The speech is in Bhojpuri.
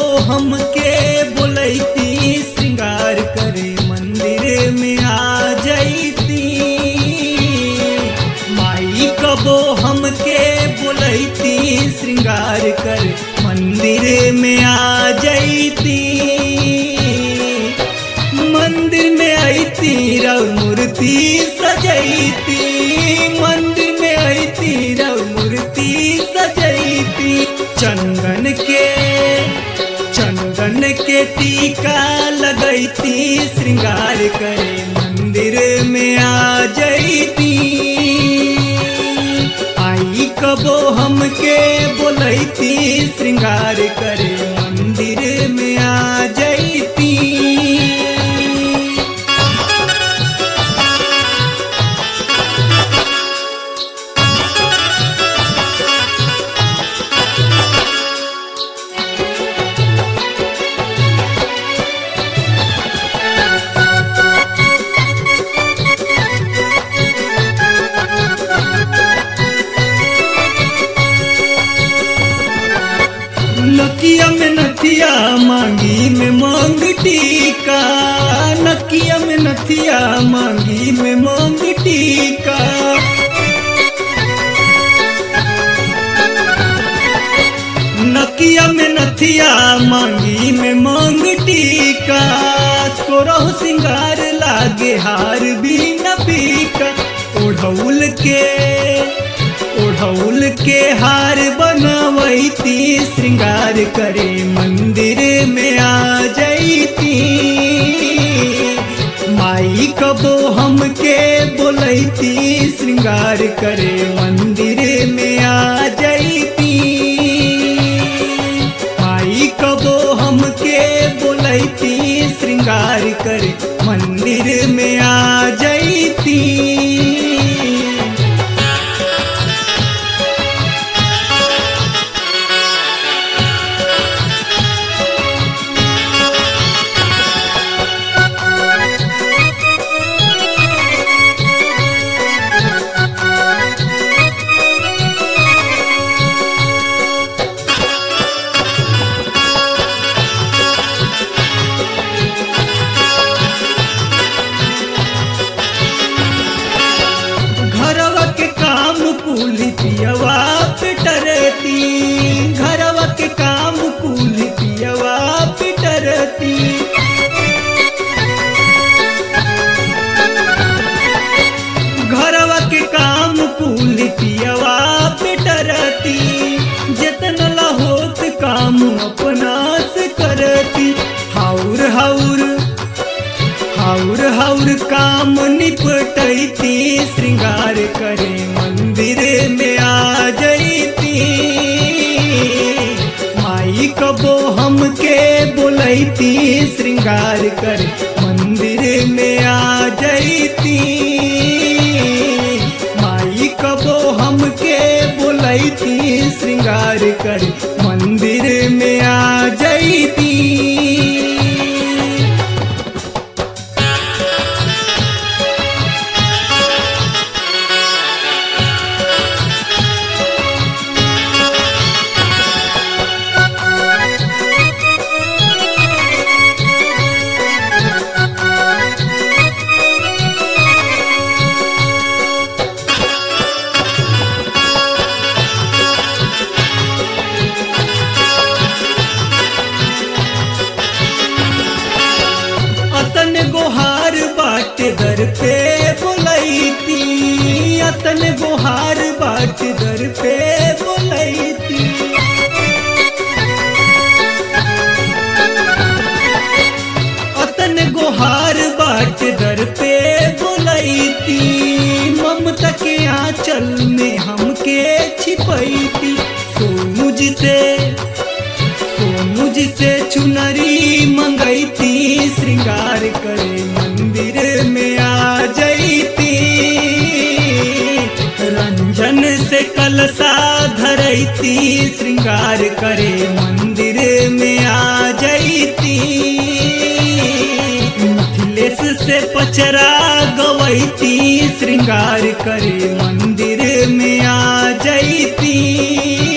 हमके बोलैती श्रृंगार करे मंदिर में आ जैती माई कबो हमके बोलैती श्रृंगार कर मंदिर में आ जैती मंदिर में आईती रव मूर्ति सजैती मंदिर में आईती रव मूर्ति सजैती चंदन के चंदन के टीका लगैती श्रृंगार करे मंदिर में आ जैती आई कबो हमके बोलैती श्रृंगार करे मंदिर में आ जैती नकिया में नथिया मांगी में मांग टीका नकिया में नथिया मांगी में मांग टीका नकिया में नथिया मांगी में मांग टीका सोरह सिंगार लागे हार भी न पीका ओढ़ौल के ओढ़ौल के हार बनवैती श्रृंगार करे मंदिर में आ जैती माई कबो हमके बोलैती श्रृंगार करे मंदिर में आ जैती माई कबो हमके बोलैती श्रृंगार करे मंदिर में आ जैती घरवा के काम कुली पियवा पिटरती घरवा के काम कुली पियवा पिटरती घरवा के काम कुली पियवा पिटरती जतन लहोत काम अपना से करती हाउर हाउर हाउर हाउर काम निपटैती श्रृंगार करे मंदिर में आ जैती माई कबो हमके बोलैती श्रृंगार करे मंदिर में आ जैती माई कबो हमके बोलैती श्रृंगार करे मंदिर में आ जैती अतन गोहार बाट दर पे बोलैती अतन गोहार बाट दर पे बोलैती अतन गोहार बाट दर पे बोलैती ममता के आंचल में हमके छिपैती सोनू जी से सोनू जी से चुनरी मंगैती श्रृंगार करे मंदिर में आ जैती रंजन से कलसा धरैती श्रृंगार करे मंदिर में आ जैती मिथिलेश से पचरा गवैती श्रृंगार करे मंदिर में आ जैती